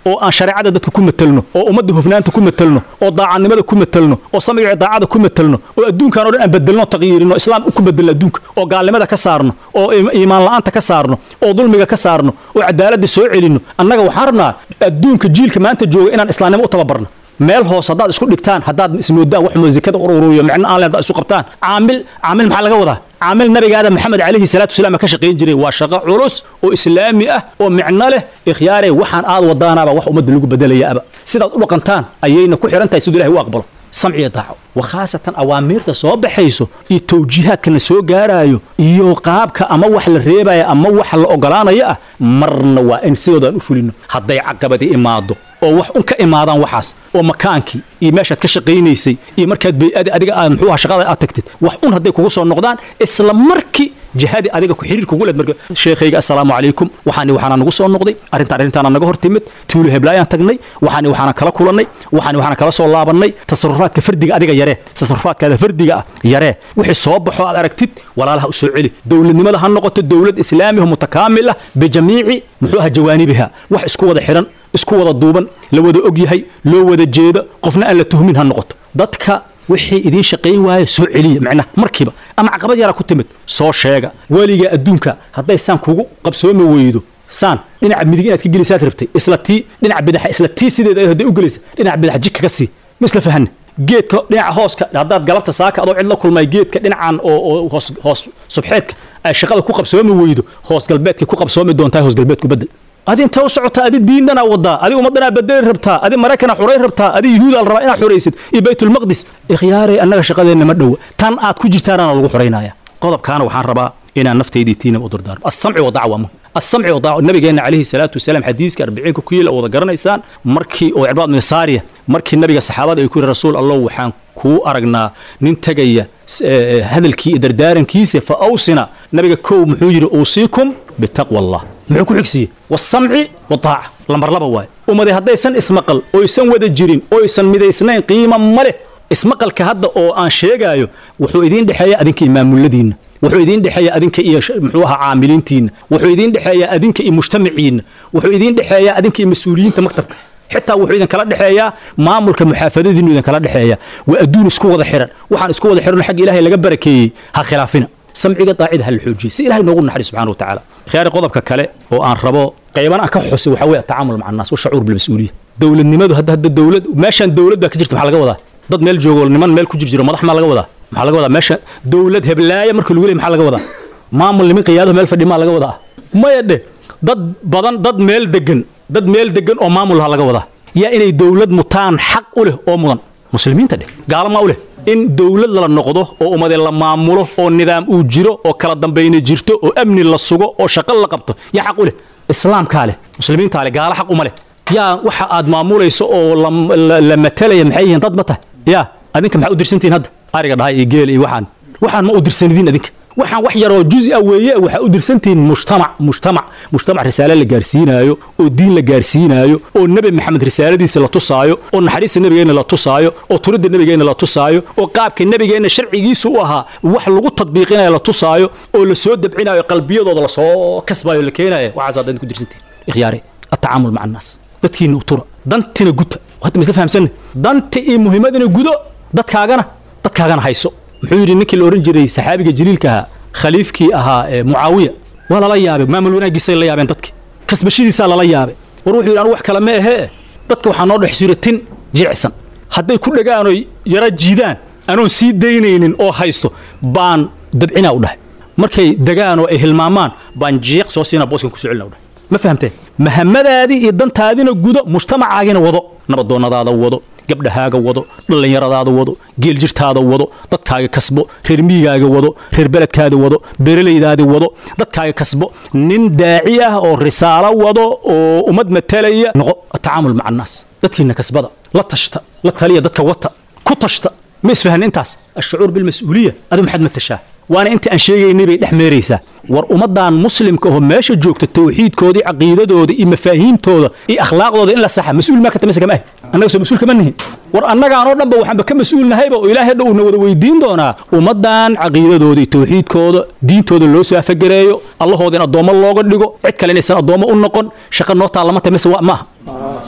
oo aan shareecada dadka ku matelno oo ummadda hufnaanta ku matelno oo daacadnimada ku matelno oo samciga daacada ku matelno oo adduunkan oo dhan aan bedelno taqyiirino islaam ku bedelno adduunka oo gaalnimada ka saarno oo iimaan la'aanta ka saarno oo dulmiga ka saarno oo cadaaladda soo celino annaga waxaan rabnaa adduunka jiilka maanta jooga inaan islaamnimo u tababarno meel hoos haddaad isku dhigtaan haddaad ismoodaan wax muusikada uruuriyo micno aan leen haddaad isu qabtaan caamil caamil maxaa laga wadaa caamil nabigaada maxamed calayhi salaatu wasalaam ka shaqayn jiray waa shaqo culus oo islaami ah oo micno leh ikhyaare waxaan aad wadaanaaba wax ummadda lagu bedelayaaba sidaad u dhaqantaan ayayna ku xihan tahay siduu ilahay u aqbalo samciya daaco wakhaasatan awaamiirta soo baxayso iyo tawjiihaadka la soo gaaraayo iyo qaabka ama wax la reebaya ama wax la ogolaanayo ah marna waa in sidoodaan u fulino hadday caqabadi imaado oo wax un ka imaadaan waxaas oo makaankii iyo meeshaad ka shaqaynaysay iyo markaad bay-adi adiga aad muxuu aha shaqada aad tagtid wax un hadday kugu soo noqdaan isla markii jihadii adiga ku xiriir kugu leed marka sheekhayga assalaamu calaykum waxaani waxaana nagu soo noqday arrintaan arrintaana naga hor timid tuulo heblaayaan tagnay waxaani waxaana kala kulannay waxaani waxaana kala soo laabannay tasarufaadka fardiga adiga yaree tasarufaadkaada fardiga ah yaree wixii soo baxo aad aragtid walaalaha u soo celi dowladnimada ha noqoto dowlad islaamiha mutakaamil ah bijamiici muxuu aha jawaanibiha wax isku wada xiran isku wada duuban la wada og yahay loo wada jeedo qofna aan la tuhmin ha noqoto dadka wixii idiin shaqayn waayo soo celiya macnaha markiiba ama caqabad yaraa ku timid soo sheega weliga adduunka hadday saan kugu qabsoomi weydo saan dhinaca midig inaad ka gelisaad rabtay isla tii dhinaca bidaxa isla tii sideeda hadday u gelaysa dhinaca bidaxa jidka ka sii ma isla fahanna geedka dhinaca hooska haddaad galabta saaka adoo cid la kulmay geedka dhinacan oo oo hoos hoos subxeedka ay shaqada ku qabsoomi weydo hoos galbeedkay ku qabsoomi doontaa hoos galbeedku bedel adi inta u socotaa adi diindanaa wadaa adi ummaddanaa bedeli rabtaa adi maraykana xuray rabtaa adi yuhuudaa la rabaa inaad xuraysid iyo baytulmaqdis ikhyaarey annaga shaqadeenna ma dhowa tan aad ku jirtaanaana lagu xuraynaya qodobkaana waxaan rabaa inaan naftaydii tiinam u dardaarmo assamci wadaaca waa muhim السمع والطاعة نبينا عليه الصلاة والسلام حديث كأربعين كويل أو ذكرنا إنسان مركي أو عباد من سارية مركي النبي الصحابة يكون رسول الله وحان كو أرجنا ننتجي هذا الكي دردارن كيسة فأوصنا نبي كو محوجر أوصيكم بتقوى الله معكو حكسي والسمع والطاعة لما رلبا واي وما دي هدا يسن اسمقل أو يسن ودا جيرين أو يسن مدى يسنين قيمة مله اسمقل كهدا أو أن شيغايو وحو إذين دحيا أدنك إمام الذين wuxuu idiin dhexeeya adinka iyo muxuu ahaa caamiliintiina wuxuu idiin dhexeeya adinka iyo mujtamaciina wuxuu idiin dhexeeya adinka iyo mas-uuliyiinta maktabka xitaa wuxuu idin kala dhexeeyaa maamulka muxaafadadiinu idin kala dhexeeya waa adduun isku wada xiran waxaan isku wada xiran xagga ilaahay laga barakeeyey ha khilaafina samciga daacida ha la xoojiyey si ilaahay noogu naxariis subxaana wa tacaala khiyaari qodobka kale oo aan rabo qayban aan ka xusay waxaa weeye atacaamul maca annaas washacuur bilmas-uuliya dowladnimadu hadda hadda dowlad meeshaan dowlad baa ka jirta maxaa laga wadaa dad meel joogo niman meel ku jir jiro madax maa laga wadaa maxaa laga wadaa meesha dowlad heblaaya marka lagu leey maxaa laga wadaa maamul niman qiyaadaha meel fadhi maa laga wadaa maya dhe dad badan dad meel degan dad meel degan oo maamul ha laga wadaa yaa inay dowlad mutaan xaq u leh oo mudan muslimiinta dheh gaalamaa u leh in dowlad la noqdo oo ummade la maamulo oo nidaam uu jiro oo kala dambayna jirto oo amni la sugo oo shaqo la qabto yaa xaq u leh islaamkaa leh muslimiintaa leh gaalo xaq uma leh yaa waxa aad maamulayso oo la matalaya maxay yihiin dad ma tahay yaa adinka maxaa u dirsantihiin hadda ariga dhahay iyo geel iyo waxaan waxaan ma u dirsanidin adinka waxaan wax yaroo juz-a weeye waxaa u dirsantihiin mujtamac mujtamac mujtamac risaale la gaarsiinaayo oo diin la gaarsiinaayo oo nebi maxamed risaaladiisa la tusaayo oo naxariista nebigeenna la tusaayo oo turidda nebigeenna la tusaayo oo qaabka nebigeenna sharcigiisu u ahaa wax lagu tadbiiqinayo la tusaayo oo la soo dabcinayo qalbiyadooda lasoo kasbayo la keenayo waxaas aad ku dirsantihiin ikhyaare atacaamul maca annaas dadkiina utura dantina guta hadda misla fahamsanne danta iyo muhiimadina gudo dadkaagana dadkaagana hayso muxuu yidhi ninkii la odhan jiray saxaabiga jaliilka ahaa khaliifkii ahaa mucaawiya waa lala yaabay maamul wanaaggiisay la yaabeen dadki kasbashadiisaa lala yaabay war wuxuu yidhi anu wax kale ma ahee dadka waxaa noo dhex suratin jilicsan hadday ku dhagaan oy yara jiidaan anoon sii daynaynin oo haysto baan dabcinaa u dhahay markay degaan oo ay hilmaamaan baan jiiq soo siinaa booskan ku soo celina u dhahay ma fahamteen mahamadaadii iyo dantaadina gudo mujtamacaagina wado nabadoonnadaada wado gabdhahaaga wado dhallinyaradaada wado geeljirtaada wado dadkaaga kasbo reer miyigaaga wado reer beledkaada wado beeralaydaadi wado dadkaaga kasbo nin daaci ah oo risaalo wado oo ummad matalaya noqo atacaamul maca annaas dadkiina kasbada la tashta la taliya dadka wata ku tashta ma isfahan intaas ashucuur bilmas-uuliya adu maxaad matashaa waana inta aan sheegaynay bay dhex meeraysaa war ummaddan muslimka oo meesha joogta tawxiidkooda iyo caqiidadooda iyo mafaahiimtooda iyo akhlaaqdooda in la saxa mas-uul maa kata mise kama ah annaga soo mas-uul kama nihin war annagaanoo dhanba waxaanba ka mas-uul nahayba oo ilaahay dhow na wada weydiin doonaa ummaddan caqiidadooda iyo tawxiidkooda diintooda loo soo afagereeyo allahooda in addoommo looga dhigo cid kale inaysan addoommo u noqon shaqa noo taallama tahay mise waa maaha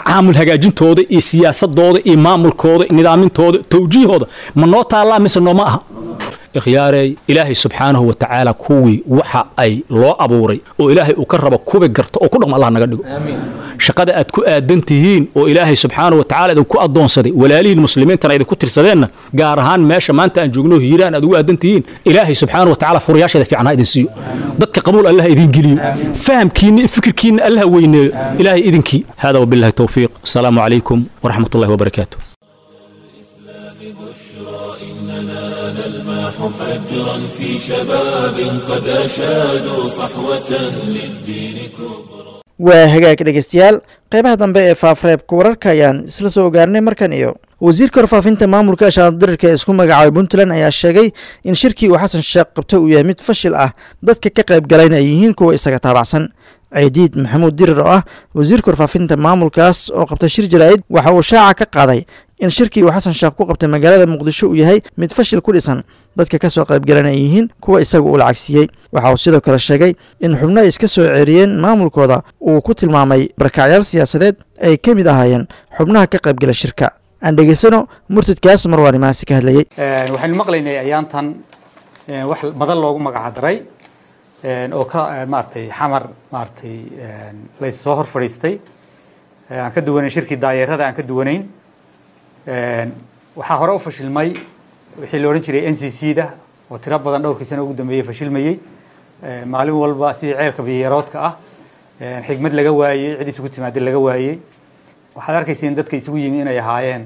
tacaamul hagaajintooda iyo siyaasadooda iyo maamulkooda iyo nidaamintooda towjiihooda ma noo taallaa mise nooma aha ikhyaarey ilaahay subxaanahu wa tacaala kuwii waxa ay loo abuuray oo ilaahay uu ka rabo kubi garto oo ku dhaqmo allah naga dhigo shaqada aad ku aadan tihiin oo ilaahay subxaanahu wa tacaala idinku addoonsaday walaalihiin muslimiintana idinku tirsadeenna gaar ahaan meesha maanta aan joogno hiiraan aad ugu aadan tihiin ilaahay subxaanahu wa tacaala furayaasheeda fiican ha idin siiyo dadka qabuul allah idin geliyo fahamkiinna iyo fikirkiinna allah weyneeyo ilaahay idinkii hada wabillahi towfiiq asalaamu calaykum waraxmat ullahi wabarakaatu إننا نلمح فجرا في شباب قد أشادوا صحوة للدين كبرى waa hagaag dhegeystayaal qeybaha dambe ee faafareebka wararka ayaan isla soo gaarnay markan iyo wasiirka warfaafinta maamulka shaadirirka ee isku magacaabay puntland ayaa sheegay in shirkii uu xasan sheekh qabtay uu yahay mid fashil ah dadka ka qayb galayna ay yihiin kuwa isaga taabacsan ciidiid maxamuud dirir oo ah wasiirka warfaafinta maamulkaas oo qabtay shir jaraa'id waxa uu shaaca ka qaaday in shirkii uu xasan sheekh ku qabtay magaalada muqdisho uu yahay mid fashil ku dhisan dadka ka soo qaybgalan ay yihiin kuwa isagu uu lacagsiiyey waxa uu sidoo kale sheegay in xubno ay iska soo ceeriyeen maamulkooda uu ku tilmaamay barakacyaal siyaasadeed ay ka mid ahaayeen xubnaha ka qaybgala shirka aan dhegeysano murtadkaas marwaanimaasi ka hadlayey waxaynu maqlaynay ayaantan wax badan loogu magacdaray oo ka maaragtay xamar maaragtay lays soo hor fadhiistay aan ka duwanayn shirkii daayeerada aan ka duwanayn waxaa hore u fashilmay wixii la odhan jiray n c c da oo tiro badan dhowrkii sano ugu dambeeyey fashilmayey maalin walba sidii ceelka biyaroodka ah xigmad laga waayey cid isugu timaada laga waayey waxaad arkayseen dadka isugu yimi inay ahaayeen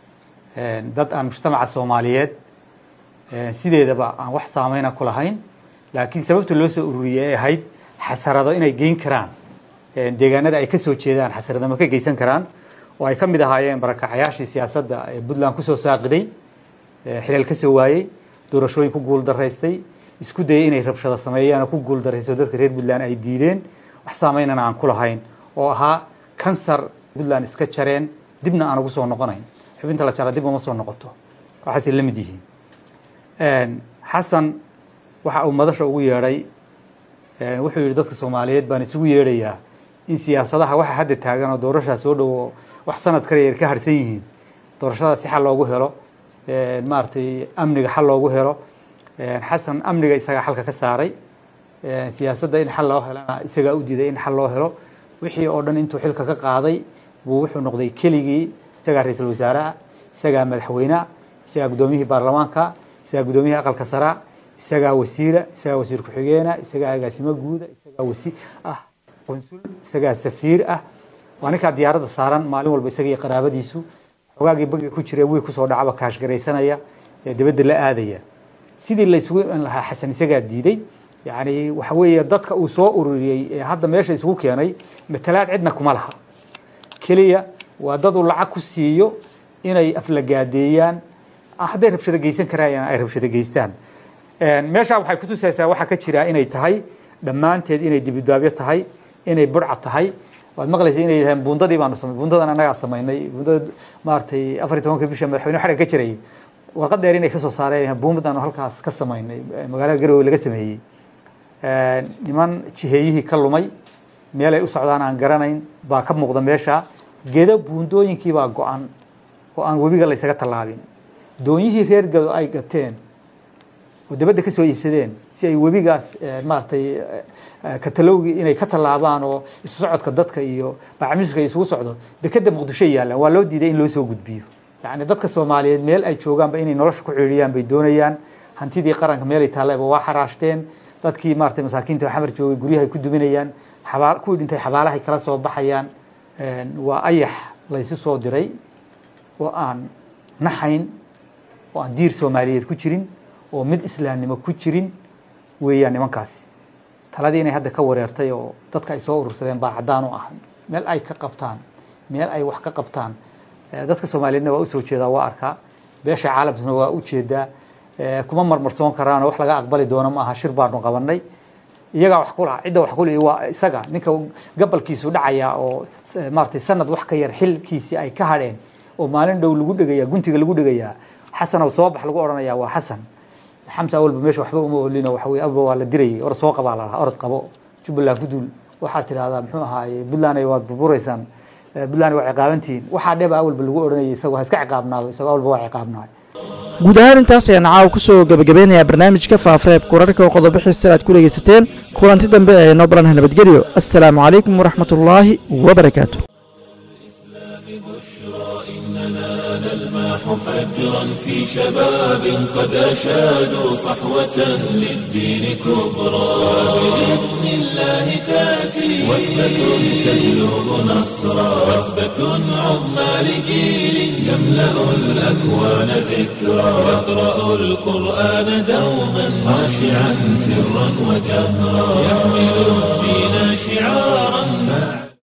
dad aan mujtamaca soomaaliyeed sideedaba aan wax saameyna ku lahayn laakiin sababta loo soo ururiyey ay ahayd xasarado inay geyn karaan deegaanada ay ka soo jeedaan xasaradama ka geysan karaan oo ay ka mid ahaayeen barakacyaashii siyaasadda ee puntland kusoo saaqiday xilal ka soo waayey doorashooyin ku guul daraystay isku dayay inay rabshado sameeyaan oo ku guul darayso dadka reer puntland ay diideen wax saameynana aan ku lahayn oo ahaa kansar puntland iska jareen dibna aan ugu soo noqonayn xubinta la jara dib uma soo noqoto waxaasay la mid yihiin xasan waxa uu madasha ugu yeedhay wuxuu yidhi dadka soomaaliyeed baan isugu yeedhayaa in siyaasadaha waxa hadda taagan oo doorashaa soo dhowo wax sanad kale yar ka harsan yihiin doorashada si xal loogu helo maaragtay amniga xal loogu helo xasan amniga isagaa xalka ka saaray siyaasadda in xal loo helana isagaa u diiday in xal loo helo wixii oo dhan intuu xilka ka qaaday buu wuxuu noqday keligii isagaa ra-iisul wasaaraha isagaa madaxweyneha isagaa guddoomiyihii baarlamaanka isagaa guddoomiyihii aqalka saraa isagaa wasiira isagaa wasiir ku-xigeena isagaa agaasimo guuda isagaa wasi ah qunsul isagaa safiir ah waa ninkaa diyaaradda saaran maalin walba isaga iyo qaraabadiisu xogaagii bangiga ku jira wiil kusoo dhacaba kaashgaraysanaya ee dibadda la aadaya sidii la isugu in lahaa xasan isagaa diiday yacni waxa weeye dadka uu soo ururiyey ee hadda meesha isugu keenay matalaad cidna kuma laha keliya waa dad uu lacag ku siiyo inay aflagaadeeyaan hadday rabshado geysan karayaan ay rabshado geystaan meeshaa waxay kutusaysaa waxaa ka jira inay tahay dhammaanteed inay dibidaabyo tahay inay burca tahay waad maqlaysa inay yidhahdeen buundadii baanu samay buundadan annagaa samaynay buundada maaragtay afar iyo tobanka bisha madaxweyne xarig ka jiray warqad dheer inay kasoo saareen buumbadaanu halkaas ka samaynay magaalada garowe laga sameeyey niman jiheeyihii ka lumay meel ay u socdaan aan garanayn baa ka muuqda meesha gedo buundooyinkii baa go-an oo aan webiga la ysaga tallaabin doonyihii reer gado ay gateen oo dabadda ka soo iibsadeen si ay webigaas maaragtay katalowgii inay ka tallaabaan oo isu socodka dadka iyo bacmiska isugu socdo dekeda muqdisho yaallaan waa loo diiday in loo soo gudbiyo yacni dadka soomaaliyeed meel ay joogaanba inay nolosha ku ciidhiyaan bay doonayaan hantidii qaranka meelay taallaba waa xaraashteen dadkii maaragtay masaakiinta xamar joogay guryahay ku duminayaan xabaa kuwii dhintay xabaalahay kala soo baxayaan waa ayax laysu soo diray oo aan naxayn oo aan diir soomaaliyeed ku jirin oo mid islaamnimo ku jirin weeyaan nimankaasi taladii inay hadda ka wareertay oo dadka ay soo urursadeen baa caddaan u ah meel ay ka qabtaan meel ay wax ka qabtaan dadka soomaaliyeedna waa usoo jeedaa waa arkaa beesha caalamkana waa u jeedaa kuma marmarsoon karaan oo wax laga aqbali doono ma aha shir baanu qabanay iyagaa wax ku laha cidda wax ku lihi waa isaga ninka gabalkiisu dhacaya oo maaragtay sanad wax ka yar xilkiisii ay ka hadheen oo maalin dhow lagu dhegaya guntiga lagu dhegayaa xasan oo soo bax lagu odhanaya waa xasan xamsa awalba meesha waxba uma olino waxa weye abba waa la dirayay or soo qabaa lalahaa orod qabo jubbaland ku duul waxaad tidhahdaa muxuu ahaaye puntland waad burburaysaan puntland waa ciqaabantihiin waxaa dheba awalba lagu odhanayay isagoo ha iska ciqaabnaado isagoo awalba waa ciqaabnaay guud ahaan intaas ayaan caawa kusoo gebagabeynayaa barnaamijka faafareebka wararka oo qodobo xiisar aad ku dhegaysateen kulanti dambe ee noo balanha nabadgelyo assalaamu calaykum waraxmatullaahi wabarakaatu نلماح فجرا في شباب قد أشادوا صحوة للدين كبرى بإذن الله تأتي وثبة تهلب نصرا وثبة عظمى لجيل يملأ الأكوان ذكرا يقرأ القرآن دوما خاشعا سرا وجهرا يحمل الدين شعارا